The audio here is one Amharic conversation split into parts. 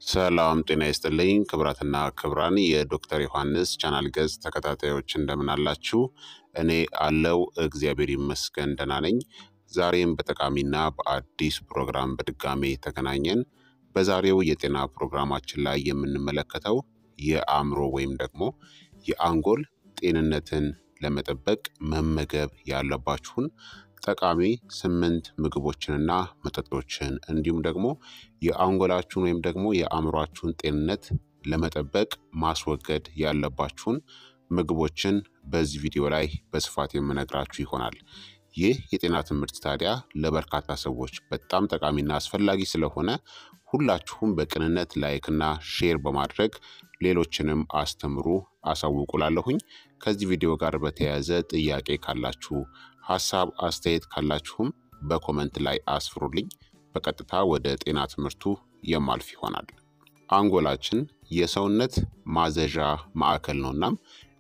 ሰላም ጤና ይስጥልኝ ክብራትና ክብራን የዶክተር ዮሐንስ ቻናል ገጽ ተከታታዮች እንደምን አላችሁ? እኔ አለው እግዚአብሔር ይመስገን ደህና ነኝ። ዛሬም በጠቃሚና በአዲስ ፕሮግራም በድጋሜ ተገናኘን። በዛሬው የጤና ፕሮግራማችን ላይ የምንመለከተው የአእምሮ ወይም ደግሞ የአንጎል ጤንነትን ለመጠበቅ መመገብ ያለባችሁን ጠቃሚ ስምንት ምግቦችንና መጠጦችን እንዲሁም ደግሞ የአንጎላችሁን ወይም ደግሞ የአእምሯችሁን ጤንነት ለመጠበቅ ማስወገድ ያለባችሁን ምግቦችን በዚህ ቪዲዮ ላይ በስፋት የምነግራችሁ ይሆናል። ይህ የጤና ትምህርት ታዲያ ለበርካታ ሰዎች በጣም ጠቃሚና አስፈላጊ ስለሆነ ሁላችሁም በቅንነት ላይክና ሼር በማድረግ ሌሎችንም አስተምሩ አሳውቁላለሁኝ። ከዚህ ቪዲዮ ጋር በተያያዘ ጥያቄ ካላችሁ ሀሳብ አስተያየት ካላችሁም በኮመንት ላይ አስፍሩልኝ። በቀጥታ ወደ ጤና ትምህርቱ የማልፍ ይሆናል። አንጎላችን የሰውነት ማዘዣ ማዕከል ነው። እናም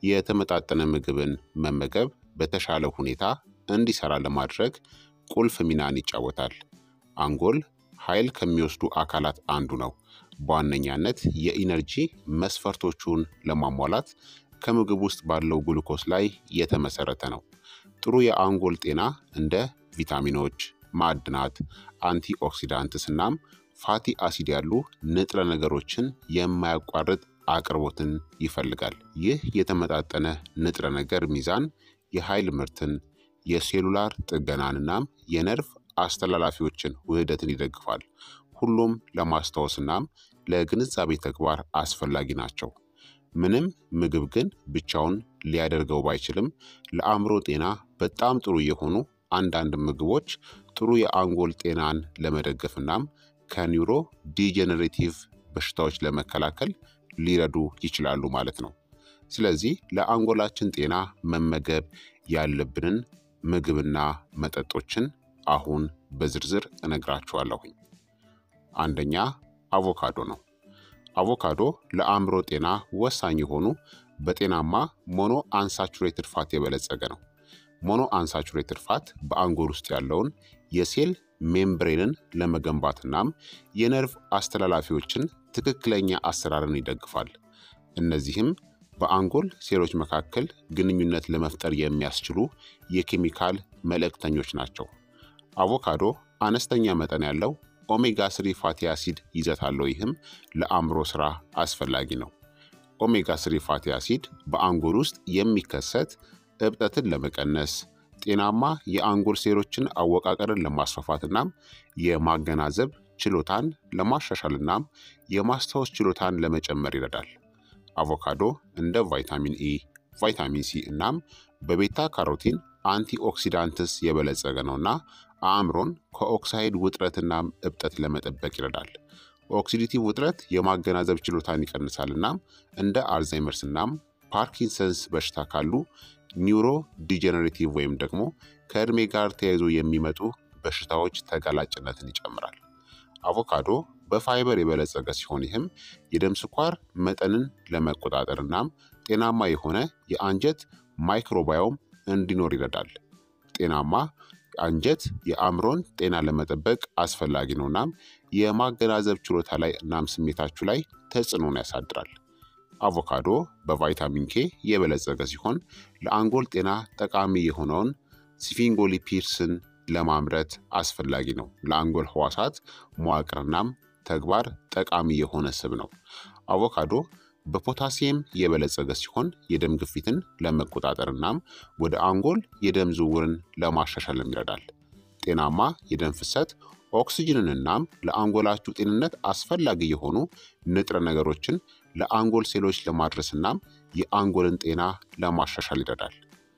የተመጣጠነ ምግብን መመገብ በተሻለ ሁኔታ እንዲሰራ ለማድረግ ቁልፍ ሚናን ይጫወታል። አንጎል ኃይል ከሚወስዱ አካላት አንዱ ነው። በዋነኛነት የኢነርጂ መስፈርቶቹን ለማሟላት ከምግብ ውስጥ ባለው ግሉኮስ ላይ የተመሰረተ ነው። ጥሩ የአንጎል ጤና እንደ ቪታሚኖች፣ ማዕድናት፣ አንቲኦክሲዳንትስ እናም ፋቲ አሲድ ያሉ ንጥረ ነገሮችን የማያቋርጥ አቅርቦትን ይፈልጋል። ይህ የተመጣጠነ ንጥረ ነገር ሚዛን የኃይል ምርትን፣ የሴሉላር ጥገናን እናም የነርቭ አስተላላፊዎችን ውህደትን ይደግፋል። ሁሉም ለማስታወስ እናም ለግንዛቤ ተግባር አስፈላጊ ናቸው። ምንም ምግብ ግን ብቻውን ሊያደርገው ባይችልም ለአእምሮ ጤና በጣም ጥሩ የሆኑ አንዳንድ ምግቦች ጥሩ የአንጎል ጤናን ለመደገፍ እናም ከኒውሮ ዲጀነሬቲቭ በሽታዎች ለመከላከል ሊረዱ ይችላሉ ማለት ነው። ስለዚህ ለአንጎላችን ጤና መመገብ ያለብንን ምግብና መጠጦችን አሁን በዝርዝር እነግራችኋለሁኝ። አንደኛ አቮካዶ ነው። አቮካዶ ለአእምሮ ጤና ወሳኝ የሆኑ በጤናማ ሞኖ አንሳቹሬትድ ፋት የበለጸገ ነው። ሞኖ አንሳቹሬትድ ፋት በአንጎል ውስጥ ያለውን የሴል ሜምብሬንን ለመገንባት እናም የነርቭ አስተላላፊዎችን ትክክለኛ አሰራርን ይደግፋል። እነዚህም በአንጎል ሴሎች መካከል ግንኙነት ለመፍጠር የሚያስችሉ የኬሚካል መልእክተኞች ናቸው። አቮካዶ አነስተኛ መጠን ያለው ኦሜጋ ስሪ ፋቲ አሲድ ይዘት አለው። ይህም ለአእምሮ ስራ አስፈላጊ ነው። ኦሜጋ ስሪ ፋቲ አሲድ በአንጎል ውስጥ የሚከሰት እብጠትን ለመቀነስ ጤናማ የአንጎል ሴሎችን አወቃቀርን ለማስፋፋት እናም የማገናዘብ ችሎታን ለማሻሻል እናም የማስታወስ ችሎታን ለመጨመር ይረዳል። አቮካዶ እንደ ቫይታሚን ኢ፣ ቫይታሚን ሲ እናም በቤታ ካሮቲን አንቲኦክሲዳንትስ የበለጸገ ነውና አእምሮን ከኦክሳይድ ውጥረትና እብጠት ለመጠበቅ ይረዳል። ኦክሲዲቲቭ ውጥረት የማገናዘብ ችሎታን ይቀንሳል እናም እንደ አልዛይመርስ እናም ፓርኪንሰንስ በሽታ ካሉ ኒውሮ ዲጀነሬቲቭ ወይም ደግሞ ከእድሜ ጋር ተያይዞ የሚመጡ በሽታዎች ተጋላጭነትን ይጨምራል። አቮካዶ በፋይበር የበለጸገ ሲሆን ይህም የደም ስኳር መጠንን ለመቆጣጠር እናም ጤናማ የሆነ የአንጀት ማይክሮባዮም እንዲኖር ይረዳል። ጤናማ አንጀት የአእምሮን ጤና ለመጠበቅ አስፈላጊ ነው እናም የማገናዘብ ችሎታ ላይ እናም ስሜታችሁ ላይ ተጽዕኖን ያሳድራል። አቮካዶ በቫይታሚን ኬ የበለጸገ ሲሆን ለአንጎል ጤና ጠቃሚ የሆነውን ስፊንጎሊፒድስን ለማምረት አስፈላጊ ነው። ለአንጎል ህዋሳት መዋቅርናም ተግባር ጠቃሚ የሆነ ስብ ነው። አቮካዶ በፖታሲየም የበለጸገ ሲሆን የደም ግፊትን ለመቆጣጠር እናም ወደ አንጎል የደም ዝውውርን ለማሻሻልም ይረዳል። ጤናማ የደም ፍሰት ኦክስጅንን እናም ለአንጎላችሁ ጤንነት አስፈላጊ የሆኑ ንጥረ ነገሮችን ለአንጎል ሴሎች ለማድረስ እናም የአንጎልን ጤና ለማሻሻል ይረዳል።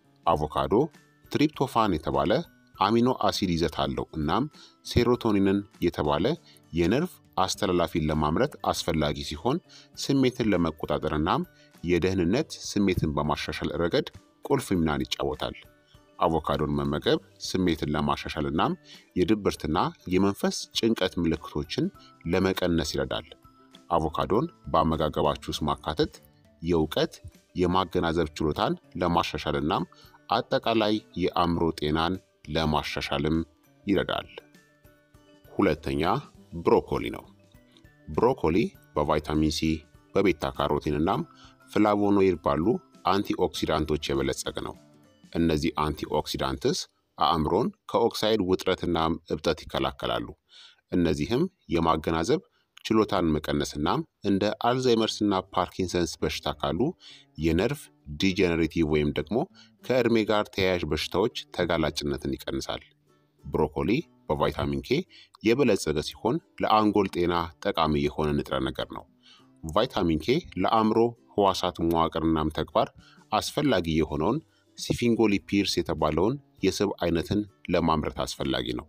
አቮካዶ ትሪፕቶፋን የተባለ አሚኖ አሲድ ይዘት አለው እናም ሴሮቶኒንን የተባለ የነርቭ አስተላላፊን ለማምረት አስፈላጊ ሲሆን ስሜትን ለመቆጣጠር እናም የደህንነት ስሜትን በማሻሻል ረገድ ቁልፍ ሚናን ይጫወታል። አቮካዶን መመገብ ስሜትን ለማሻሻል እናም የድብርትና የመንፈስ ጭንቀት ምልክቶችን ለመቀነስ ይረዳል። አቮካዶን በአመጋገባችሁ ውስጥ ማካተት የእውቀት የማገናዘብ ችሎታን ለማሻሻል እናም አጠቃላይ የአእምሮ ጤናን ለማሻሻልም ይረዳል። ሁለተኛ ብሮኮሊ ነው። ብሮኮሊ በቫይታሚን ሲ፣ በቤታ ካሮቲን እናም ፍላቮኖይድ ባሉ አንቲኦክሲዳንቶች የበለጸገ ነው። እነዚህ አንቲኦክሲዳንትስ አእምሮን ከኦክሳይድ ውጥረትና እብጠት ይከላከላሉ። እነዚህም የማገናዘብ ችሎታን መቀነስናም እንደ አልዛይመርስና ፓርኪንሰንስ በሽታ ካሉ የነርቭ ዲጀነሬቲቭ ወይም ደግሞ ከዕድሜ ጋር ተያያዥ በሽታዎች ተጋላጭነትን ይቀንሳል። ብሮኮሊ በቫይታሚን ኬ የበለጸገ ሲሆን ለአንጎል ጤና ጠቃሚ የሆነ ንጥረ ነገር ነው። ቫይታሚን ኬ ለአእምሮ ህዋሳት መዋቅርናም ተግባር አስፈላጊ የሆነውን ሲፊንጎሊፒርስ የተባለውን የስብ አይነትን ለማምረት አስፈላጊ ነው።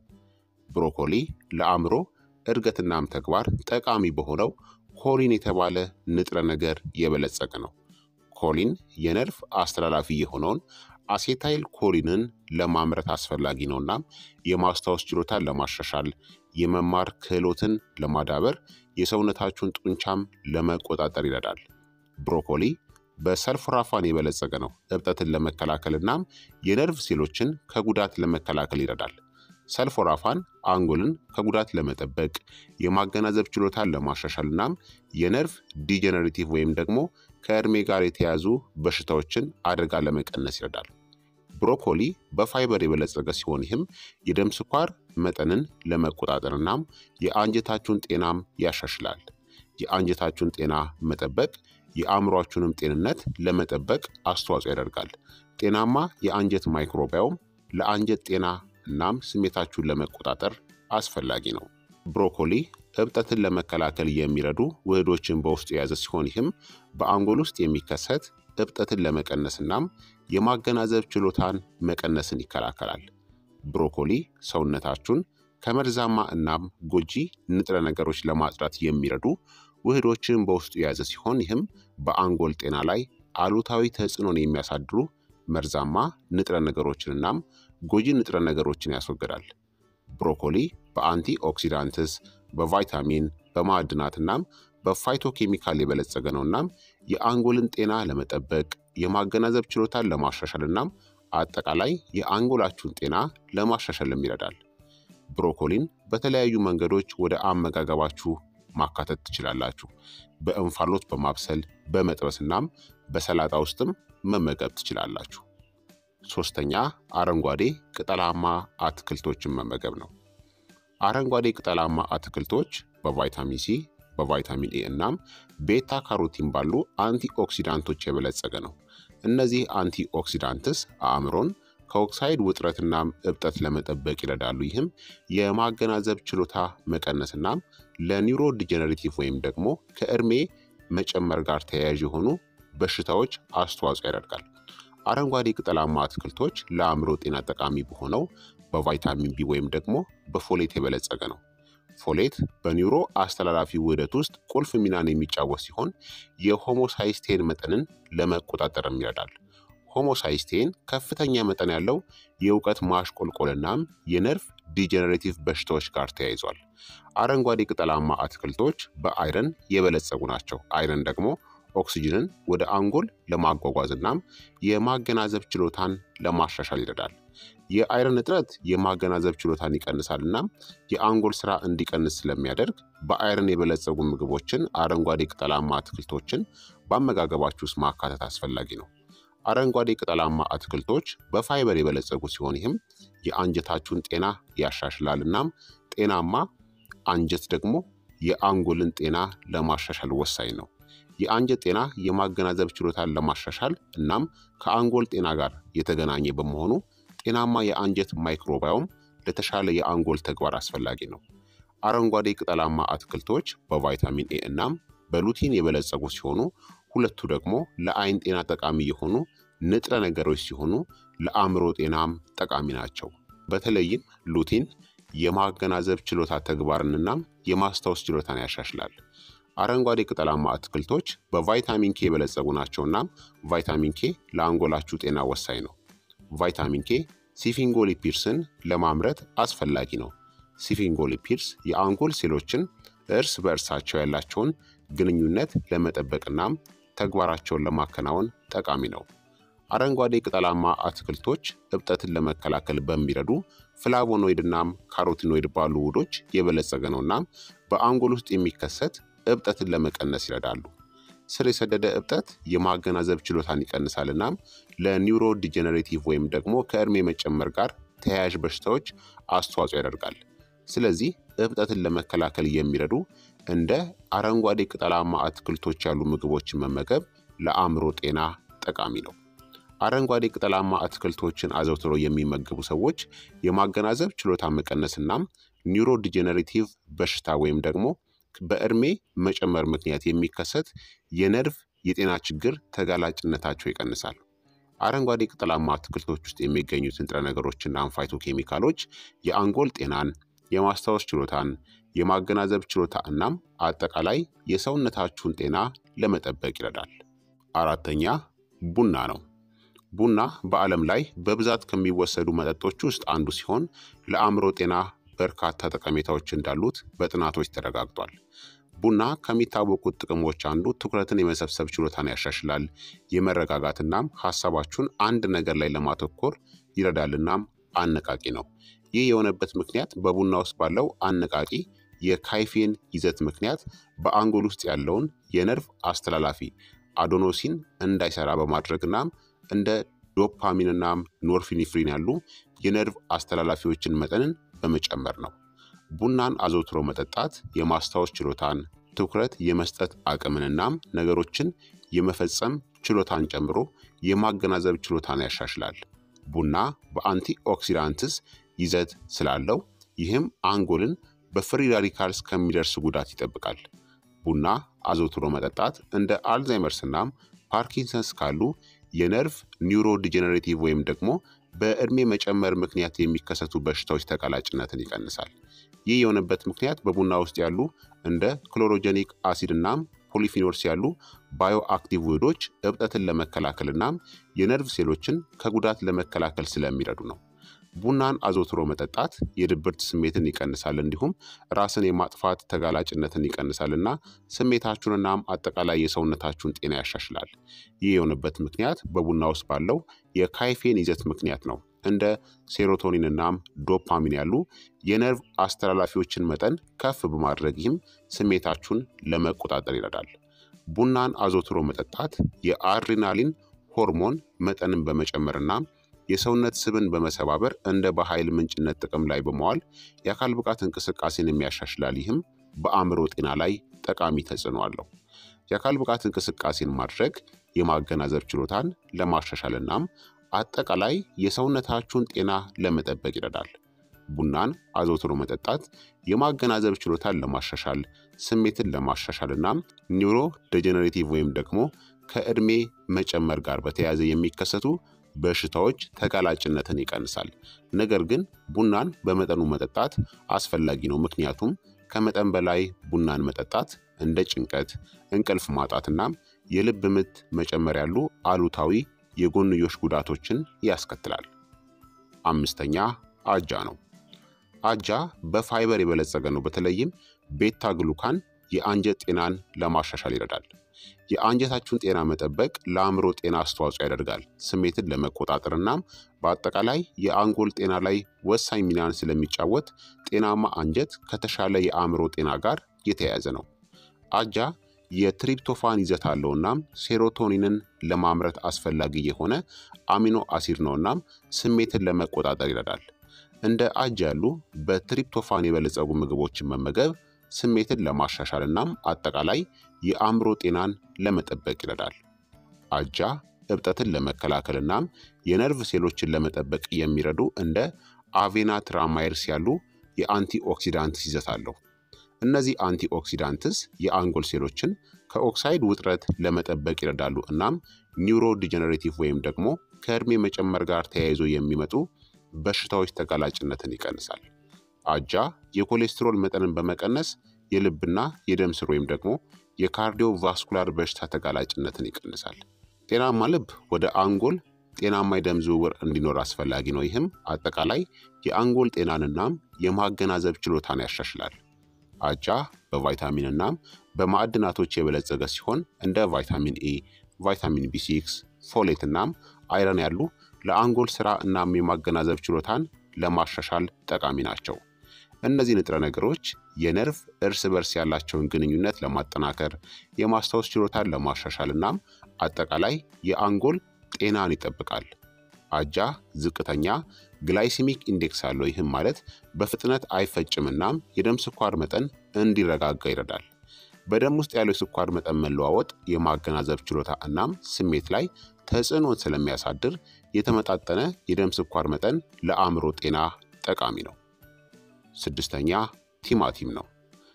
ብሮኮሊ ለአእምሮ እድገትናም ተግባር ጠቃሚ በሆነው ኮሊን የተባለ ንጥረ ነገር የበለጸገ ነው። ኮሊን የነርቭ አስተላላፊ የሆነውን አሴታይል ኮሊንን ለማምረት አስፈላጊ ነው። እናም የማስታወስ ችሎታን ለማሻሻል፣ የመማር ክህሎትን ለማዳበር፣ የሰውነታችሁን ጡንቻም ለመቆጣጠር ይረዳል። ብሮኮሊ በሰልፎራፋን የበለጸገ ነው። እብጠትን ለመከላከል እናም የነርቭ ሴሎችን ከጉዳት ለመከላከል ይረዳል። ሰልፎራፋን አንጎልን ከጉዳት ለመጠበቅ የማገናዘብ ችሎታን ለማሻሻል እናም የነርቭ ዲጀነሬቲቭ ወይም ደግሞ ከእድሜ ጋር የተያዙ በሽታዎችን አደጋ ለመቀነስ ይረዳል። ብሮኮሊ በፋይበር የበለጸገ ሲሆን ይህም የደም ስኳር መጠንን ለመቆጣጠር እናም የአንጀታችሁን ጤናም ያሻሽላል። የአንጀታችሁን ጤና መጠበቅ የአእምሯችሁንም ጤንነት ለመጠበቅ አስተዋጽኦ ያደርጋል። ጤናማ የአንጀት ማይክሮባዮም ለአንጀት ጤና እናም ስሜታችሁን ለመቆጣጠር አስፈላጊ ነው። ብሮኮሊ እብጠትን ለመከላከል የሚረዱ ውህዶችን በውስጡ የያዘ ሲሆን ይህም በአንጎል ውስጥ የሚከሰት እብጠትን ለመቀነስ እናም የማገናዘብ ችሎታን መቀነስን ይከላከላል። ብሮኮሊ ሰውነታችሁን ከመርዛማ እናም ጎጂ ንጥረ ነገሮች ለማጽዳት የሚረዱ ውህዶችን በውስጡ የያዘ ሲሆን ይህም በአንጎል ጤና ላይ አሉታዊ ተጽዕኖን የሚያሳድሩ መርዛማ ንጥረ ነገሮችን እናም ጎጂ ንጥረ ነገሮችን ያስወግዳል። ብሮኮሊ በአንቲ ኦክሲዳንትስ፣ በቫይታሚን፣ በማዕድናት እናም በፋይቶ ኬሚካል የበለጸገ ነው እናም የአንጎልን ጤና ለመጠበቅ የማገናዘብ ችሎታን ለማሻሻል እናም አጠቃላይ የአንጎላችሁን ጤና ለማሻሻልም ይረዳል። ብሮኮሊን በተለያዩ መንገዶች ወደ አመጋገባችሁ ማካተት ትችላላችሁ። በእንፋሎት በማብሰል በመጥበስ እናም በሰላጣ ውስጥም መመገብ ትችላላችሁ። ሶስተኛ አረንጓዴ ቅጠላማ አትክልቶችን መመገብ ነው። አረንጓዴ ቅጠላማ አትክልቶች በቫይታሚን ሲ፣ በቫይታሚን ኤ እናም ቤታ ካሮቲን ባሉ አንቲ ኦክሲዳንቶች የበለጸገ ነው። እነዚህ አንቲ ኦክሲዳንትስ አእምሮን ከኦክሳይድ ውጥረትናም እብጠት ለመጠበቅ ይረዳሉ። ይህም የማገናዘብ ችሎታ መቀነስናም ለኒውሮ ዲጀነሬቲቭ ወይም ደግሞ ከእድሜ መጨመር ጋር ተያያዥ የሆኑ በሽታዎች አስተዋጽኦ ያደርጋል። አረንጓዴ ቅጠላማ አትክልቶች ለአእምሮ ጤና ጠቃሚ በሆነው በቫይታሚን ቢ ወይም ደግሞ በፎሌት የበለጸገ ነው። ፎሌት በኒውሮ አስተላላፊ ውህደት ውስጥ ቁልፍ ሚናን የሚጫወት ሲሆን የሆሞሳይስቴን መጠንን ለመቆጣጠርም ይረዳል። ሆሞሳይስቴን ከፍተኛ መጠን ያለው የእውቀት ማሽቆልቆልናም የነርቭ ዲጀነሬቲቭ በሽታዎች ጋር ተያይዟል። አረንጓዴ ቅጠላማ አትክልቶች በአይረን የበለጸጉ ናቸው። አይረን ደግሞ ኦክሲጅንን ወደ አንጎል ለማጓጓዝ እናም የማገናዘብ ችሎታን ለማሻሻል ይረዳል። የአይረን እጥረት የማገናዘብ ችሎታን ይቀንሳል እናም የአንጎል ስራ እንዲቀንስ ስለሚያደርግ በአይረን የበለጸጉ ምግቦችን፣ አረንጓዴ ቅጠላማ አትክልቶችን በአመጋገባችሁ ውስጥ ማካተት አስፈላጊ ነው። አረንጓዴ ቅጠላማ አትክልቶች በፋይበር የበለጸጉ ሲሆን ይህም የአንጀታችሁን ጤና ያሻሽላል እናም ጤናማ አንጀት ደግሞ የአንጎልን ጤና ለማሻሻል ወሳኝ ነው። የአንጀት ጤና የማገናዘብ ችሎታን ለማሻሻል እናም ከአንጎል ጤና ጋር የተገናኘ በመሆኑ ጤናማ የአንጀት ማይክሮባዮም ለተሻለ የአንጎል ተግባር አስፈላጊ ነው። አረንጓዴ ቅጠላማ አትክልቶች በቫይታሚን ኤ እናም በሉቲን የበለጸጉ ሲሆኑ ሁለቱ ደግሞ ለአይን ጤና ጠቃሚ የሆኑ ንጥረ ነገሮች ሲሆኑ ለአእምሮ ጤናም ጠቃሚ ናቸው። በተለይም ሉቲን የማገናዘብ ችሎታ ተግባርንናም የማስታወስ ችሎታን ያሻሽላል። አረንጓዴ ቅጠላማ አትክልቶች በቫይታሚን ኬ የበለጸጉ ናቸውና ቫይታሚን ኬ ለአንጎላችሁ ጤና ወሳኝ ነው። ቫይታሚን ኬ ሲፊንጎሊፒርስን ለማምረት አስፈላጊ ነው። ሲፊንጎሊፒርስ የአንጎል ሴሎችን እርስ በእርሳቸው ያላቸውን ግንኙነት ለመጠበቅናም ተግባራቸውን ለማከናወን ጠቃሚ ነው። አረንጓዴ ቅጠላማ አትክልቶች እብጠትን ለመከላከል በሚረዱ ፍላቮኖይድናም ካሮቲኖይድ ባሉ ውህዶች የበለጸገ ነውና በአንጎል ውስጥ የሚከሰት እብጠትን ለመቀነስ ይረዳሉ። ስር የሰደደ እብጠት የማገናዘብ ችሎታን ይቀንሳል እናም ለኒውሮ ዲጀነሬቲቭ ወይም ደግሞ ከእድሜ መጨመር ጋር ተያያዥ በሽታዎች አስተዋጽኦ ያደርጋል። ስለዚህ እብጠትን ለመከላከል የሚረዱ እንደ አረንጓዴ ቅጠላማ አትክልቶች ያሉ ምግቦችን መመገብ ለአእምሮ ጤና ጠቃሚ ነው። አረንጓዴ ቅጠላማ አትክልቶችን አዘውትሮ የሚመገቡ ሰዎች የማገናዘብ ችሎታ መቀነስ እናም ኒውሮ ዲጀነሬቲቭ በሽታ ወይም ደግሞ በእድሜ መጨመር ምክንያት የሚከሰት የነርቭ የጤና ችግር ተጋላጭነታቸው ይቀንሳል። አረንጓዴ ቅጠላማ አትክልቶች ውስጥ የሚገኙት ንጥረ ነገሮችና አንፋይቶ ኬሚካሎች የአንጎል ጤናን፣ የማስታወስ ችሎታን፣ የማገናዘብ ችሎታ እናም አጠቃላይ የሰውነታችሁን ጤና ለመጠበቅ ይረዳል። አራተኛ ቡና ነው። ቡና በዓለም ላይ በብዛት ከሚወሰዱ መጠጦች ውስጥ አንዱ ሲሆን ለአእምሮ ጤና በርካታ ጠቀሜታዎች እንዳሉት በጥናቶች ተረጋግጧል። ቡና ከሚታወቁት ጥቅሞች አንዱ ትኩረትን የመሰብሰብ ችሎታን ያሻሽላል፣ የመረጋጋትናም ሀሳባችሁን አንድ ነገር ላይ ለማተኮር ይረዳልናም አነቃቂ ነው። ይህ የሆነበት ምክንያት በቡና ውስጥ ባለው አነቃቂ የካይፌን ይዘት ምክንያት በአንጎል ውስጥ ያለውን የነርቭ አስተላላፊ አዶኖሲን እንዳይሰራ በማድረግናም እንደ ዶፓሚንናም ኖርፊኒፍሪን ያሉ የነርቭ አስተላላፊዎችን መጠንን በመጨመር ነው። ቡናን አዘውትሮ መጠጣት የማስታወስ ችሎታን፣ ትኩረት የመስጠት አቅምንናም ነገሮችን የመፈጸም ችሎታን ጨምሮ የማገናዘብ ችሎታን ያሻሽላል። ቡና በአንቲ ኦክሲዳንትስ ይዘት ስላለው ይህም አንጎልን በፍሪ ራዲካልስ ከሚደርስ ጉዳት ይጠብቃል። ቡና አዘውትሮ መጠጣት እንደ አልዛይመርስ እናም ፓርኪንሰንስ ካሉ የነርቭ ኒውሮ ዲጀነሬቲቭ ወይም ደግሞ በእድሜ መጨመር ምክንያት የሚከሰቱ በሽታዎች ተጋላጭነትን ይቀንሳል። ይህ የሆነበት ምክንያት በቡና ውስጥ ያሉ እንደ ክሎሮጀኒክ አሲድ እናም ፖሊፊኖልስ ያሉ ባዮ አክቲቭ ውህዶች እብጠትን ለመከላከል እናም የነርቭ ሴሎችን ከጉዳት ለመከላከል ስለሚረዱ ነው። ቡናን አዘውትሮ መጠጣት የድብርት ስሜትን ይቀንሳል፣ እንዲሁም ራስን የማጥፋት ተጋላጭነትን ይቀንሳል እና ስሜታችሁንናም አጠቃላይ የሰውነታችሁን ጤና ያሻሽላል። ይህ የሆነበት ምክንያት በቡና ውስጥ ባለው የካይፌን ይዘት ምክንያት ነው። እንደ ሴሮቶኒን እናም ዶፓሚን ያሉ የነርቭ አስተላላፊዎችን መጠን ከፍ በማድረግ ይህም ስሜታችሁን ለመቆጣጠር ይረዳል። ቡናን አዘውትሮ መጠጣት የአድሬናሊን ሆርሞን መጠንን በመጨመርና የሰውነት ስብን በመሰባበር እንደ በኃይል ምንጭነት ጥቅም ላይ በመዋል የአካል ብቃት እንቅስቃሴን የሚያሻሽላል። ይህም በአእምሮ ጤና ላይ ጠቃሚ ተጽዕኖ አለው። የአካል ብቃት እንቅስቃሴን ማድረግ የማገናዘብ ችሎታን ለማሻሻል እናም አጠቃላይ የሰውነታችሁን ጤና ለመጠበቅ ይረዳል። ቡናን አዘውትሮ መጠጣት የማገናዘብ ችሎታን ለማሻሻል፣ ስሜትን ለማሻሻል እናም ኒውሮ ዴጀነሬቲቭ ወይም ደግሞ ከዕድሜ መጨመር ጋር በተያያዘ የሚከሰቱ በሽታዎች ተጋላጭነትን ይቀንሳል። ነገር ግን ቡናን በመጠኑ መጠጣት አስፈላጊ ነው። ምክንያቱም ከመጠን በላይ ቡናን መጠጣት እንደ ጭንቀት፣ እንቅልፍ ማጣትና የልብ ምት መጨመር ያሉ አሉታዊ የጎንዮሽ ጉዳቶችን ያስከትላል። አምስተኛ አጃ ነው። አጃ በፋይበር የበለጸገ ነው። በተለይም ቤታ ግሉካን የአንጀት ጤናን ለማሻሻል ይረዳል። የአንጀታችሁን ጤና መጠበቅ ለአእምሮ ጤና አስተዋጽኦ ያደርጋል። ስሜትን ለመቆጣጠር እናም በአጠቃላይ የአንጎል ጤና ላይ ወሳኝ ሚናን ስለሚጫወት ጤናማ አንጀት ከተሻለ የአእምሮ ጤና ጋር የተያያዘ ነው። አጃ የትሪፕቶፋን ይዘት አለው እናም ሴሮቶኒንን ለማምረት አስፈላጊ የሆነ አሚኖ አሲድ ነው እናም ስሜትን ለመቆጣጠር ይረዳል። እንደ አጃ ያሉ በትሪፕቶፋን የበለጸጉ ምግቦችን መመገብ ስሜትን ለማሻሻል እናም አጠቃላይ የአእምሮ ጤናን ለመጠበቅ ይረዳል። አጃ እብጠትን ለመከላከል እናም የነርቭ ሴሎችን ለመጠበቅ የሚረዱ እንደ አቬና ትራማይርስ ያሉ የአንቲኦክሲዳንትስ ይዘት አለው። እነዚህ አንቲኦክሲዳንትስ የአንጎል ሴሎችን ከኦክሳይድ ውጥረት ለመጠበቅ ይረዳሉ እናም ኒውሮ ዲጀነሬቲቭ ወይም ደግሞ ከእድሜ መጨመር ጋር ተያይዞ የሚመጡ በሽታዎች ተጋላጭነትን ይቀንሳል። አጃ የኮሌስትሮል መጠንን በመቀነስ የልብና የደም ስር ወይም ደግሞ የካርዲዮ ቫስኩላር በሽታ ተጋላጭነትን ይቀንሳል። ጤናማ ልብ ወደ አንጎል ጤናማ የደም ዝውውር እንዲኖር አስፈላጊ ነው። ይህም አጠቃላይ የአንጎል ጤናንናም የማገናዘብ ችሎታን ያሻሽላል። አጃ በቫይታሚን እናም በማዕድናቶች የበለጸገ ሲሆን እንደ ቫይታሚን ኤ፣ ቫይታሚን ቢ6፣ ፎሌት እናም አይረን ያሉ ለአንጎል ስራ እናም የማገናዘብ ችሎታን ለማሻሻል ጠቃሚ ናቸው። እነዚህ ንጥረ ነገሮች የነርቭ እርስ በርስ ያላቸውን ግንኙነት ለማጠናከር፣ የማስታወስ ችሎታን ለማሻሻል እናም አጠቃላይ የአንጎል ጤናን ይጠብቃል። አጃ ዝቅተኛ ግላይሲሚክ ኢንዴክስ አለው። ይህም ማለት በፍጥነት አይፈጭም እናም የደም ስኳር መጠን እንዲረጋጋ ይረዳል። በደም ውስጥ ያለው የስኳር መጠን መለዋወጥ የማገናዘብ ችሎታ እናም ስሜት ላይ ተጽዕኖን ስለሚያሳድር የተመጣጠነ የደም ስኳር መጠን ለአእምሮ ጤና ጠቃሚ ነው። ስድስተኛ ቲማቲም ነው።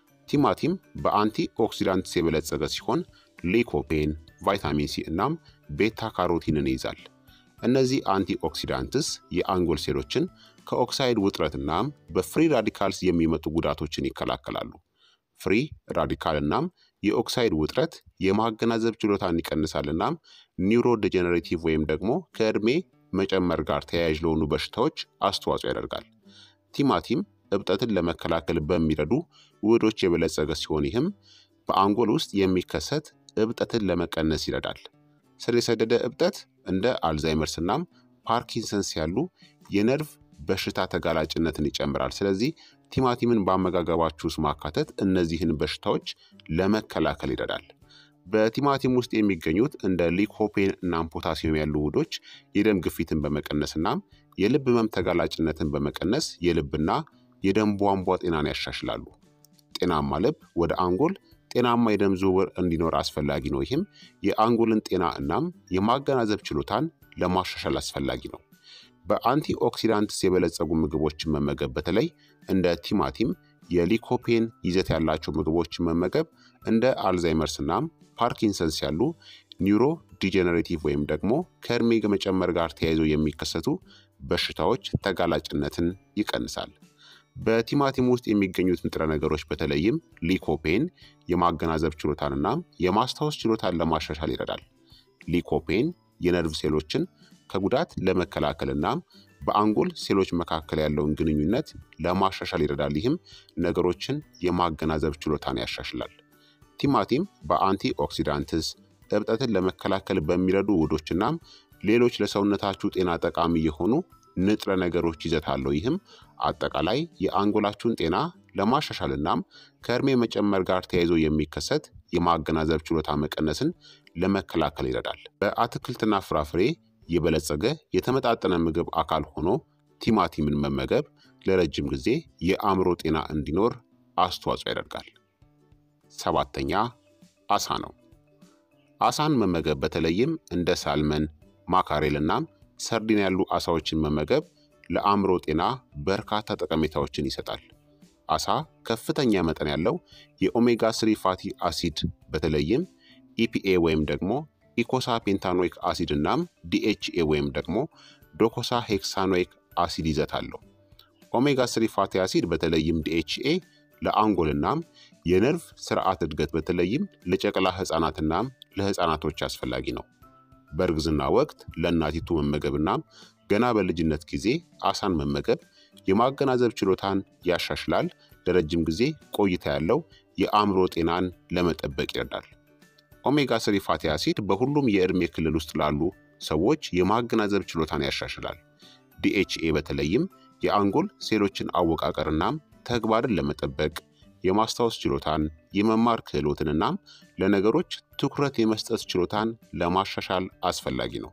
ቲማቲም በአንቲ ኦክሲዳንትስ የበለጸገ ሲሆን ሊኮፔን፣ ቫይታሚን ሲ እናም ቤታ ካሮቲንን ይይዛል። እነዚህ አንቲ ኦክሲዳንትስ የአንጎል ሴሎችን ከኦክሳይድ ውጥረት እናም በፍሪ ራዲካልስ የሚመጡ ጉዳቶችን ይከላከላሉ። ፍሪ ራዲካል እናም የኦክሳይድ ውጥረት የማገናዘብ ችሎታን ይቀንሳል እናም ኒውሮ ዲጀነሬቲቭ ወይም ደግሞ ከዕድሜ መጨመር ጋር ተያያዥ ለሆኑ በሽታዎች አስተዋጽኦ ያደርጋል። ቲማቲም እብጠትን ለመከላከል በሚረዱ ውህዶች የበለጸገ ሲሆን ይህም በአንጎል ውስጥ የሚከሰት እብጠትን ለመቀነስ ይረዳል። ስር የሰደደ እብጠት እንደ አልዛይመርስ እናም ፓርኪንሰንስ ያሉ የነርቭ በሽታ ተጋላጭነትን ይጨምራል። ስለዚህ ቲማቲምን በአመጋገባችሁ ውስጥ ማካተት እነዚህን በሽታዎች ለመከላከል ይረዳል። በቲማቲም ውስጥ የሚገኙት እንደ ሊኮፔን እናም ፖታሲየም ያሉ ውህዶች የደም ግፊትን በመቀነስ እናም የልብ ህመም ተጋላጭነትን በመቀነስ የልብና የደም ቧንቧ ጤናን ያሻሽላሉ። ጤናማ ልብ ወደ አንጎል ጤናማ የደም ዝውውር እንዲኖር አስፈላጊ ነው። ይህም የአንጎልን ጤና እናም የማገናዘብ ችሎታን ለማሻሻል አስፈላጊ ነው። በአንቲ ኦክሲዳንትስ የበለጸጉ ምግቦችን መመገብ በተለይ እንደ ቲማቲም የሊኮፔን ይዘት ያላቸው ምግቦችን መመገብ እንደ አልዛይመርስ እናም ፓርኪንሰንስ ያሉ ኒውሮ ዲጀነሬቲቭ ወይም ደግሞ ከእድሜ መጨመር ጋር ተያይዘው የሚከሰቱ በሽታዎች ተጋላጭነትን ይቀንሳል። በቲማቲም ውስጥ የሚገኙት ንጥረ ነገሮች በተለይም ሊኮፔን የማገናዘብ ችሎታንና የማስታወስ ችሎታን ለማሻሻል ይረዳል። ሊኮፔን የነርቭ ሴሎችን ከጉዳት ለመከላከል እናም በአንጎል ሴሎች መካከል ያለውን ግንኙነት ለማሻሻል ይረዳል። ይህም ነገሮችን የማገናዘብ ችሎታን ያሻሽላል። ቲማቲም በአንቲ ኦክሲዳንትስ እብጠትን ለመከላከል በሚረዱ ውህዶች እናም ሌሎች ለሰውነታችሁ ጤና ጠቃሚ የሆኑ ንጥረ ነገሮች ይዘት አለው። ይህም አጠቃላይ የአንጎላችሁን ጤና ለማሻሻል እናም ከእድሜ መጨመር ጋር ተያይዞ የሚከሰት የማገናዘብ ችሎታ መቀነስን ለመከላከል ይረዳል። በአትክልትና ፍራፍሬ የበለጸገ የተመጣጠነ ምግብ አካል ሆኖ ቲማቲምን መመገብ ለረጅም ጊዜ የአእምሮ ጤና እንዲኖር አስተዋጽኦ ያደርጋል። ሰባተኛ አሳ ነው። አሳን መመገብ በተለይም እንደ ሳልመን፣ ማካሬል እናም ሰርዲን ያሉ አሳዎችን መመገብ ለአእምሮ ጤና በርካታ ጠቀሜታዎችን ይሰጣል። አሳ ከፍተኛ መጠን ያለው የኦሜጋ ስሪ ፋቲ አሲድ በተለይም ኢፒኤ ወይም ደግሞ ኢኮሳ ፔንታኖይክ አሲድ እናም ዲኤችኤ ወይም ደግሞ ዶኮሳ ሄክሳኖይክ አሲድ ይዘት አለው። ኦሜጋ ስሪ ፋቲ አሲድ በተለይም ዲኤችኤ ለአንጎል እናም የነርቭ ስርዓት እድገት በተለይም ለጨቅላ ህፃናትናም ለህፃናቶች አስፈላጊ ነው። በእርግዝና ወቅት ለእናቲቱ መመገብና ገና በልጅነት ጊዜ አሳን መመገብ የማገናዘብ ችሎታን ያሻሽላል። ለረጅም ጊዜ ቆይታ ያለው የአእምሮ ጤናን ለመጠበቅ ይረዳል። ኦሜጋ ስሪ ፋቲ አሲድ በሁሉም የዕድሜ ክልል ውስጥ ላሉ ሰዎች የማገናዘብ ችሎታን ያሻሽላል። ዲኤችኤ በተለይም የአንጎል ሴሎችን አወቃቀርናም ተግባርን ለመጠበቅ የማስታወስ ችሎታን፣ የመማር ክህሎትንናም ለነገሮች ትኩረት የመስጠት ችሎታን ለማሻሻል አስፈላጊ ነው።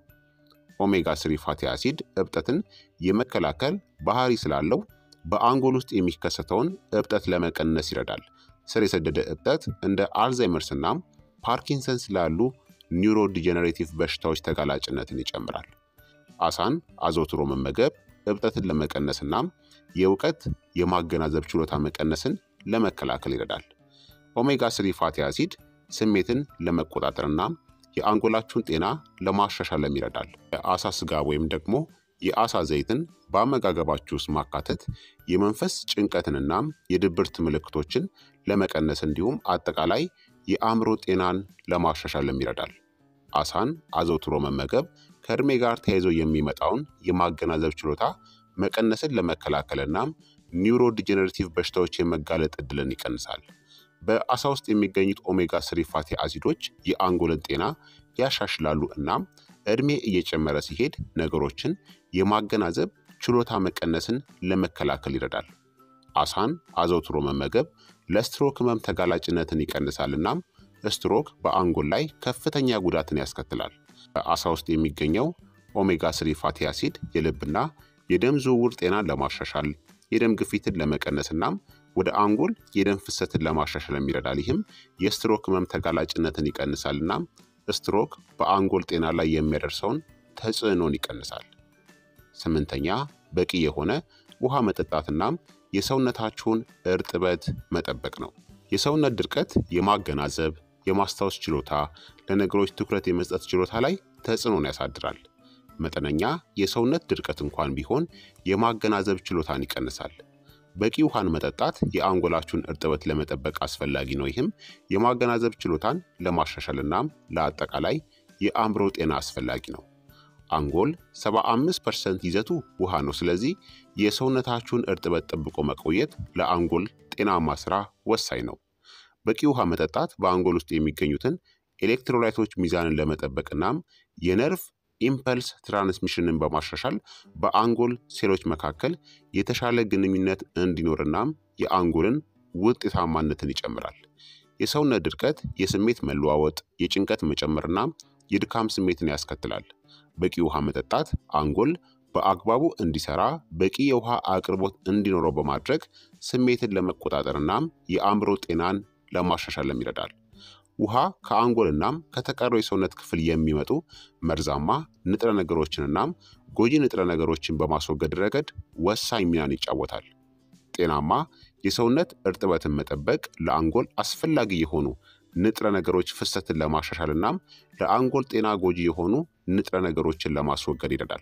ኦሜጋ ስሪ ፋቲ አሲድ እብጠትን የመከላከል ባህሪ ስላለው በአንጎል ውስጥ የሚከሰተውን እብጠት ለመቀነስ ይረዳል። ስር የሰደደ እብጠት እንደ አልዛይመርስ እናም ፓርኪንሰንስ ላሉ ኒውሮ ዲጀነሬቲቭ በሽታዎች ተጋላጭነትን ይጨምራል። አሳን አዘውትሮ መመገብ እብጠትን ለመቀነስ እናም የእውቀት የማገናዘብ ችሎታ መቀነስን ለመከላከል ይረዳል። ኦሜጋ ስሪ ፋቲ አሲድ ስሜትን ለመቆጣጠርና የአንጎላችሁን ጤና ለማሻሻልም ይረዳል። የአሳ ስጋ ወይም ደግሞ የአሳ ዘይትን በአመጋገባችሁ ውስጥ ማካተት የመንፈስ ጭንቀትንናም የድብርት ምልክቶችን ለመቀነስ እንዲሁም አጠቃላይ የአእምሮ ጤናን ለማሻሻልም ይረዳል። አሳን አዘውትሮ መመገብ ከእድሜ ጋር ተያይዞ የሚመጣውን የማገናዘብ ችሎታ መቀነስን ለመከላከል እናም ኒውሮ ዲጀነሬቲቭ በሽታዎች የመጋለጥ እድልን ይቀንሳል። በአሳ ውስጥ የሚገኙት ኦሜጋ ስሪ ፋቲ አሲዶች የአንጎልን ጤና ያሻሽላሉ እናም እድሜ እየጨመረ ሲሄድ ነገሮችን የማገናዘብ ችሎታ መቀነስን ለመከላከል ይረዳል። አሳን አዘውትሮ መመገብ ለስትሮክ ህመም ተጋላጭነትን ይቀንሳል እናም ስትሮክ በአንጎል ላይ ከፍተኛ ጉዳትን ያስከትላል። በአሳ ውስጥ የሚገኘው ኦሜጋ ስሪ ፋቲ አሲድ የልብና የደም ዝውውር ጤናን ለማሻሻል የደም ግፊትን ለመቀነስ እናም ወደ አንጎል የደም ፍሰትን ለማሻሻል ይረዳል። ይህም የስትሮክ ህመም ተጋላጭነትን ይቀንሳል እናም ስትሮክ በአንጎል ጤና ላይ የሚያደርሰውን ተጽዕኖን ይቀንሳል። ስምንተኛ በቂ የሆነ ውሃ መጠጣት እናም የሰውነታችሁን እርጥበት መጠበቅ ነው። የሰውነት ድርቀት የማገናዘብ የማስታወስ ችሎታ፣ ለነገሮች ትኩረት የመስጠት ችሎታ ላይ ተጽዕኖን ያሳድራል። መጠነኛ የሰውነት ድርቀት እንኳን ቢሆን የማገናዘብ ችሎታን ይቀንሳል። በቂ ውሃን መጠጣት የአንጎላችሁን እርጥበት ለመጠበቅ አስፈላጊ ነው። ይህም የማገናዘብ ችሎታን ለማሻሻል እናም ለአጠቃላይ የአእምሮ ጤና አስፈላጊ ነው። አንጎል 75 ፐርሰንት ይዘቱ ውሃ ነው። ስለዚህ የሰውነታችሁን እርጥበት ጠብቆ መቆየት ለአንጎል ጤናማ ስራ ወሳኝ ነው። በቂ ውሃ መጠጣት በአንጎል ውስጥ የሚገኙትን ኤሌክትሮላይቶች ሚዛንን ለመጠበቅ እናም የነርቭ ኢምፐልስ ትራንስሚሽንን በማሻሻል በአንጎል ሴሎች መካከል የተሻለ ግንኙነት እንዲኖር እናም የአንጎልን ውጤታማነትን ይጨምራል። የሰውነት ድርቀት የስሜት መለዋወጥ፣ የጭንቀት መጨመርና የድካም ስሜትን ያስከትላል። በቂ ውሃ መጠጣት አንጎል በአግባቡ እንዲሰራ በቂ የውሃ አቅርቦት እንዲኖረው በማድረግ ስሜትን ለመቆጣጠር እናም የአእምሮ ጤናን ለማሻሻልም ይረዳል። ውሃ ከአንጎል እናም ከተቀረው የሰውነት ክፍል የሚመጡ መርዛማ ንጥረ ነገሮችን እናም ጎጂ ንጥረ ነገሮችን በማስወገድ ረገድ ወሳኝ ሚናን ይጫወታል። ጤናማ የሰውነት እርጥበትን መጠበቅ ለአንጎል አስፈላጊ የሆኑ ንጥረ ነገሮች ፍሰትን ለማሻሻል እናም ለአንጎል ጤና ጎጂ የሆኑ ንጥረ ነገሮችን ለማስወገድ ይረዳል።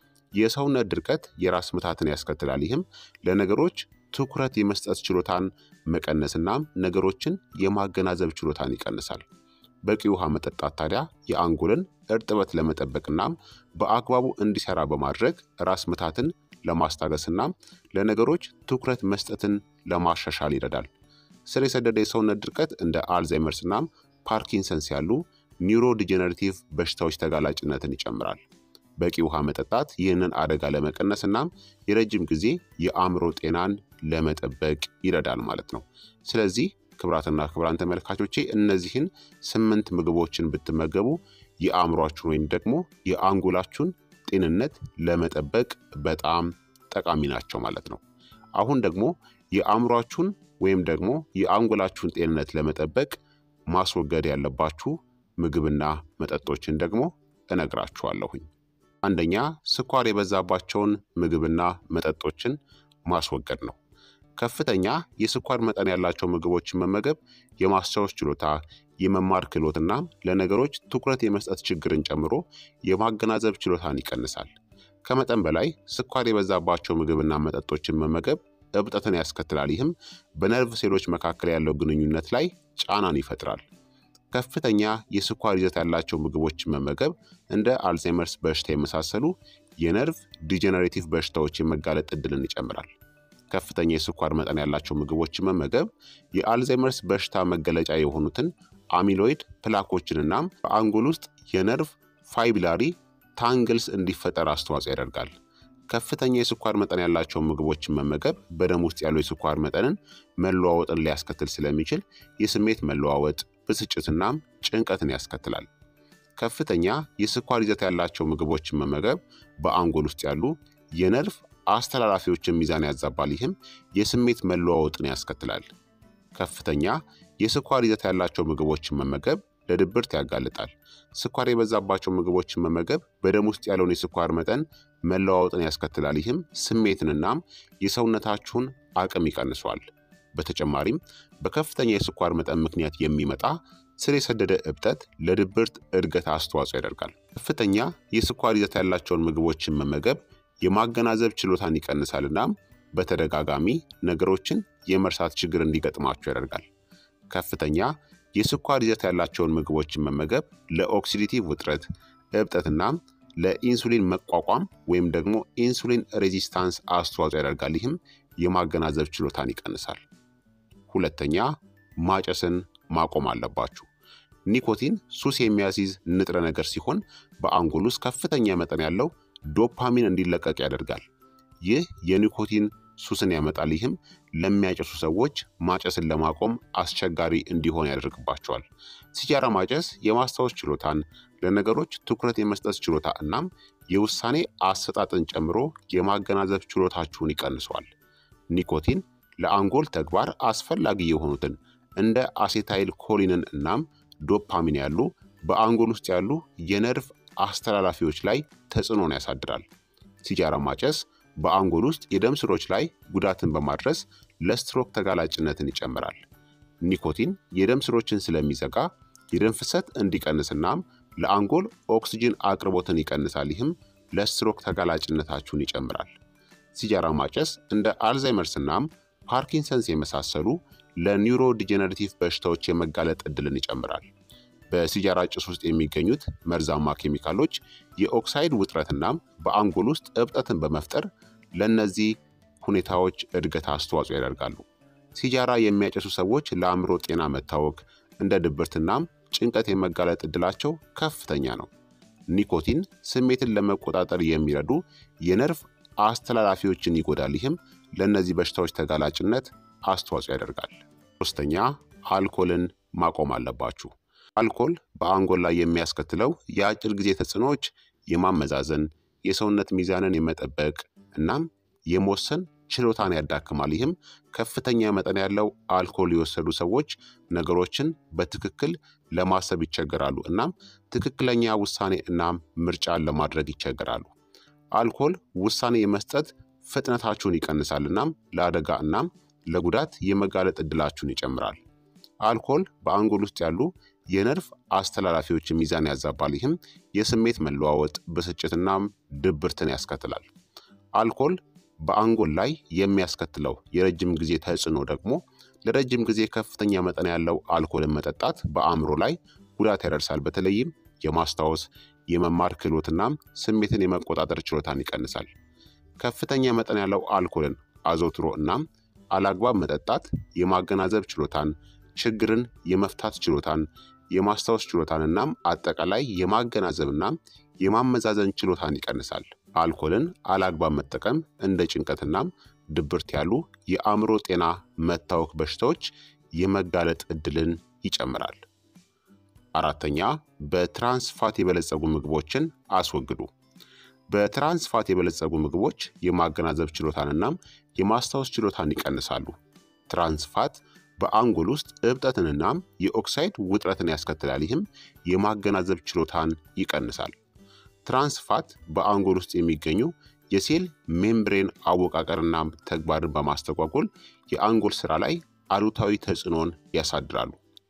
የሰውነት ድርቀት የራስ ምታትን ያስከትላል። ይህም ለነገሮች ትኩረት የመስጠት ችሎታን መቀነስናም ነገሮችን የማገናዘብ ችሎታን ይቀንሳል። በቂ ውሃ መጠጣት ታዲያ የአንጎልን እርጥበት ለመጠበቅናም በአግባቡ እንዲሰራ በማድረግ ራስ ምታትን ለማስታገስናም ለነገሮች ትኩረት መስጠትን ለማሻሻል ይረዳል። ስር የሰደደ የሰውነት ድርቀት እንደ አልዛይመርስ እናም ፓርኪንሰንስ ያሉ ኒውሮ ዲጀነሬቲቭ በሽታዎች ተጋላጭነትን ይጨምራል። በቂ ውሃ መጠጣት ይህንን አደጋ ለመቀነስ እናም የረጅም ጊዜ የአእምሮ ጤናን ለመጠበቅ ይረዳል ማለት ነው። ስለዚህ ክብራትና ክብራን ተመልካቾቼ እነዚህን ስምንት ምግቦችን ብትመገቡ የአእምሯችሁን ወይም ደግሞ የአንጎላችሁን ጤንነት ለመጠበቅ በጣም ጠቃሚ ናቸው ማለት ነው። አሁን ደግሞ የአእምሯችሁን ወይም ደግሞ የአንጎላችሁን ጤንነት ለመጠበቅ ማስወገድ ያለባችሁ ምግብና መጠጦችን ደግሞ እነግራችኋለሁኝ። አንደኛ ስኳር የበዛባቸውን ምግብና መጠጦችን ማስወገድ ነው። ከፍተኛ የስኳር መጠን ያላቸው ምግቦችን መመገብ የማስታወስ ችሎታ፣ የመማር ክህሎትና ለነገሮች ትኩረት የመስጠት ችግርን ጨምሮ የማገናዘብ ችሎታን ይቀንሳል። ከመጠን በላይ ስኳር የበዛባቸው ምግብና መጠጦችን መመገብ እብጠትን ያስከትላል። ይህም በነርቭ ሴሎች መካከል ያለው ግንኙነት ላይ ጫናን ይፈጥራል። ከፍተኛ የስኳር ይዘት ያላቸው ምግቦችን መመገብ እንደ አልዛይመርስ በሽታ የመሳሰሉ የነርቭ ዲጀነሬቲቭ በሽታዎች የመጋለጥ እድልን ይጨምራል። ከፍተኛ የስኳር መጠን ያላቸው ምግቦችን መመገብ የአልዛይመርስ በሽታ መገለጫ የሆኑትን አሚሎይድ ፕላኮችንና በአንጎል ውስጥ የነርቭ ፋይብላሪ ታንግልስ እንዲፈጠር አስተዋጽኦ ያደርጋል። ከፍተኛ የስኳር መጠን ያላቸውን ምግቦችን መመገብ በደም ውስጥ ያለው የስኳር መጠንን መለዋወጥን ሊያስከትል ስለሚችል የስሜት መለዋወጥ፣ ብስጭትናም ጭንቀትን ያስከትላል። ከፍተኛ የስኳር ይዘት ያላቸው ምግቦችን መመገብ በአንጎል ውስጥ ያሉ የነርቭ አስተላላፊዎችን ሚዛን ያዛባል። ይህም የስሜት መለዋወጥን ያስከትላል። ከፍተኛ የስኳር ይዘት ያላቸው ምግቦችን መመገብ ለድብርት ያጋልጣል። ስኳር የበዛባቸው ምግቦችን መመገብ በደም ውስጥ ያለውን የስኳር መጠን መለዋወጥን ያስከትላል። ይህም ስሜትንናም የሰውነታችሁን አቅም ይቀንሷል። በተጨማሪም በከፍተኛ የስኳር መጠን ምክንያት የሚመጣ ስር የሰደደ እብጠት ለድብርት እድገት አስተዋጽኦ ያደርጋል። ከፍተኛ የስኳር ይዘት ያላቸውን ምግቦችን መመገብ የማገናዘብ ችሎታን ይቀንሳል እናም በተደጋጋሚ ነገሮችን የመርሳት ችግር እንዲገጥማቸው ያደርጋል። ከፍተኛ የስኳር ይዘት ያላቸውን ምግቦችን መመገብ ለኦክሲዲቲቭ ውጥረት፣ እብጠትናም ለኢንሱሊን መቋቋም ወይም ደግሞ ኢንሱሊን ሬዚስታንስ አስተዋጽኦ ያደርጋል። ይህም የማገናዘብ ችሎታን ይቀንሳል። ሁለተኛ ማጨስን ማቆም አለባችሁ። ኒኮቲን ሱስ የሚያስይዝ ንጥረ ነገር ሲሆን በአንጎል ውስጥ ከፍተኛ መጠን ያለው ዶፓሚን እንዲለቀቅ ያደርጋል። ይህ የኒኮቲን ሱስን ያመጣል። ይህም ለሚያጨሱ ሰዎች ማጨስን ለማቆም አስቸጋሪ እንዲሆን ያደርግባቸዋል። ሲጃራ ማጨስ የማስታወስ ችሎታን፣ ለነገሮች ትኩረት የመስጠት ችሎታ እናም የውሳኔ አሰጣጥን ጨምሮ የማገናዘብ ችሎታችሁን ይቀንሰዋል። ኒኮቲን ለአንጎል ተግባር አስፈላጊ የሆኑትን እንደ አሴታይል ኮሊንን እናም ዶፓሚን ያሉ በአንጎል ውስጥ ያሉ የነርቭ አስተላላፊዎች ላይ ተጽዕኖን ያሳድራል። ሲጃራ ማጨስ በአንጎል ውስጥ የደም ስሮች ላይ ጉዳትን በማድረስ ለስትሮክ ተጋላጭነትን ይጨምራል። ኒኮቲን የደም ስሮችን ስለሚዘጋ የደም ፍሰት እንዲቀንስናም ለአንጎል ኦክስጅን አቅርቦትን ይቀንሳል። ይህም ለስትሮክ ተጋላጭነታችሁን ይጨምራል። ሲጃራ ማጨስ እንደ አልዛይመርስ እናም ፓርኪንሰንስ የመሳሰሉ ለኒውሮ ዲጀነሬቲቭ በሽታዎች የመጋለጥ ዕድልን ይጨምራል። በሲጃራ ጭስ ውስጥ የሚገኙት መርዛማ ኬሚካሎች የኦክሳይድ ውጥረትናም በአንጎል ውስጥ እብጠትን በመፍጠር ለእነዚህ ሁኔታዎች እድገት አስተዋጽኦ ያደርጋሉ። ሲጃራ የሚያጨሱ ሰዎች ለአእምሮ ጤና መታወክ፣ እንደ ድብርትናም ጭንቀት የመጋለጥ ዕድላቸው ከፍተኛ ነው። ኒኮቲን ስሜትን ለመቆጣጠር የሚረዱ የነርቭ አስተላላፊዎችን ይጎዳል። ይህም ለእነዚህ በሽታዎች ተጋላጭነት አስተዋጽኦ ያደርጋል። ሶስተኛ አልኮልን ማቆም አለባችሁ። አልኮል በአንጎል ላይ የሚያስከትለው የአጭር ጊዜ ተጽዕኖዎች የማመዛዘን፣ የሰውነት ሚዛንን የመጠበቅ እናም የመወሰን ችሎታን ያዳክማል። ይህም ከፍተኛ መጠን ያለው አልኮል የወሰዱ ሰዎች ነገሮችን በትክክል ለማሰብ ይቸገራሉ እናም ትክክለኛ ውሳኔ እናም ምርጫን ለማድረግ ይቸገራሉ። አልኮል ውሳኔ የመስጠት ፍጥነታችሁን ይቀንሳል እናም ለአደጋ እናም ለጉዳት የመጋለጥ ዕድላችሁን ይጨምራል። አልኮል በአንጎል ውስጥ ያሉ የነርቭ አስተላላፊዎችን ሚዛን ያዛባል። ይህም የስሜት መለዋወጥ፣ ብስጭትናም ድብርትን ያስከትላል። አልኮል በአንጎል ላይ የሚያስከትለው የረጅም ጊዜ ተጽዕኖ ደግሞ ለረጅም ጊዜ ከፍተኛ መጠን ያለው አልኮልን መጠጣት በአእምሮ ላይ ጉዳት ያደርሳል። በተለይም የማስታወስ የመማር ክህሎትናም ስሜትን የመቆጣጠር ችሎታን ይቀንሳል። ከፍተኛ መጠን ያለው አልኮልን አዘውትሮ እናም አላግባብ መጠጣት የማገናዘብ ችሎታን፣ ችግርን የመፍታት ችሎታን፣ የማስታወስ ችሎታን እናም አጠቃላይ የማገናዘብ እናም የማመዛዘን ችሎታን ይቀንሳል። አልኮልን አላግባብ መጠቀም እንደ ጭንቀትናም ድብርት ያሉ የአእምሮ ጤና መታወክ በሽታዎች የመጋለጥ ዕድልን ይጨምራል። አራተኛ በትራንስፋት የበለጸጉ ምግቦችን አስወግዱ። በትራንስፋት የበለጸጉ ምግቦች የማገናዘብ ችሎታንናም የማስታወስ ችሎታን ይቀንሳሉ። ትራንስፋት በአንጎል ውስጥ እብጠትንናም የኦክሳይድ ውጥረትን ያስከትላል። ይህም የማገናዘብ ችሎታን ይቀንሳል። ትራንስፋት በአንጎል ውስጥ የሚገኙ የሴል ሜምብሬን አወቃቀርናም ተግባርን በማስተጓጎል የአንጎል ስራ ላይ አሉታዊ ተጽዕኖን ያሳድራሉ።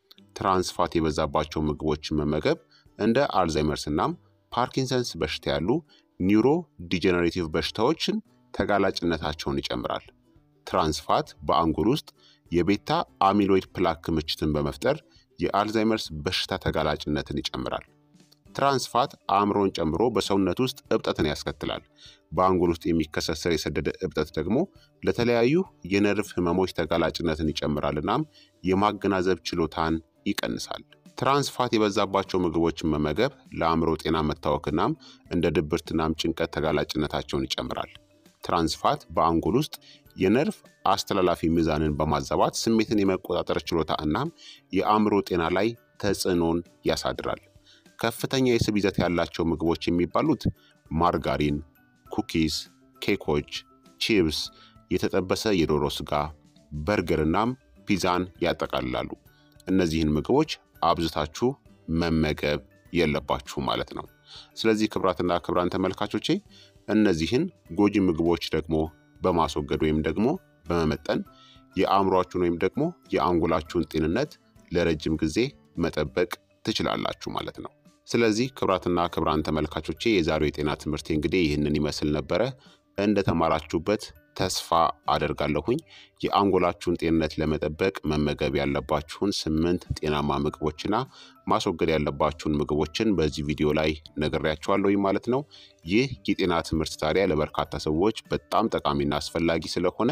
ትራንስፋት የበዛባቸው ምግቦችን መመገብ እንደ አልዛይመርስ እናም ፓርኪንሰንስ በሽታ ያሉ ኒውሮ ዲጀነሬቲቭ በሽታዎችን ተጋላጭነታቸውን ይጨምራል። ትራንስፋት በአንጎል ውስጥ የቤታ አሚሎይድ ፕላክ ክምችትን በመፍጠር የአልዛይመርስ በሽታ ተጋላጭነትን ይጨምራል። ትራንስፋት አእምሮን ጨምሮ በሰውነት ውስጥ እብጠትን ያስከትላል። በአንጎል ውስጥ የሚከሰት ስር የሰደደ እብጠት ደግሞ ለተለያዩ የነርቭ ህመሞች ተጋላጭነትን ይጨምራል እናም የማገናዘብ ችሎታን ይቀንሳል። ትራንስፋት የበዛባቸው ምግቦችን መመገብ ለአእምሮ ጤና መታወክናም እንደ ድብርትናም ጭንቀት ተጋላጭነታቸውን ይጨምራል። ትራንስፋት በአንጎል ውስጥ የነርቭ አስተላላፊ ሚዛንን በማዛባት ስሜትን የመቆጣጠር ችሎታ እናም የአእምሮ ጤና ላይ ተጽዕኖን ያሳድራል። ከፍተኛ የስብ ይዘት ያላቸው ምግቦች የሚባሉት ማርጋሪን፣ ኩኪስ፣ ኬኮች፣ ቺፕስ፣ የተጠበሰ የዶሮ ስጋ፣ በርገር እናም ፒዛን ያጠቃልላሉ። እነዚህን ምግቦች አብዝታችሁ መመገብ የለባችሁ ማለት ነው። ስለዚህ ክቡራትና ክቡራን ተመልካቾቼ እነዚህን ጎጂ ምግቦች ደግሞ በማስወገድ ወይም ደግሞ በመመጠን የአእምሯችሁን ወይም ደግሞ የአንጎላችሁን ጤንነት ለረጅም ጊዜ መጠበቅ ትችላላችሁ ማለት ነው። ስለዚህ ክቡራትና ክቡራን ተመልካቾቼ የዛሬው የጤና ትምህርት እንግዲህ ይህንን ይመስል ነበረ። እንደተማራችሁበት ተስፋ አደርጋለሁኝ። የአንጎላችሁን ጤንነት ለመጠበቅ መመገብ ያለባችሁን ስምንት ጤናማ ምግቦችና ማስወገድ ያለባችሁን ምግቦችን በዚህ ቪዲዮ ላይ ነግሬያችኋለሁኝ ማለት ነው። ይህ የጤና ትምህርት ታዲያ ለበርካታ ሰዎች በጣም ጠቃሚና አስፈላጊ ስለሆነ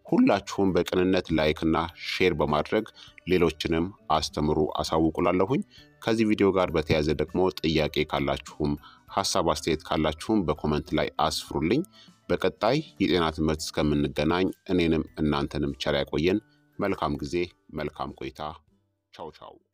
ሁላችሁም በቅንነት ላይክና ሼር በማድረግ ሌሎችንም አስተምሩ አሳውቁላለሁኝ። ከዚህ ቪዲዮ ጋር በተያያዘ ደግሞ ጥያቄ ካላችሁም ሀሳብ አስተያየት ካላችሁም በኮመንት ላይ አስፍሩልኝ። በቀጣይ የጤና ትምህርት እስከምንገናኝ እኔንም እናንተንም ቸር ያቆየን። መልካም ጊዜ፣ መልካም ቆይታ። ቻው ቻው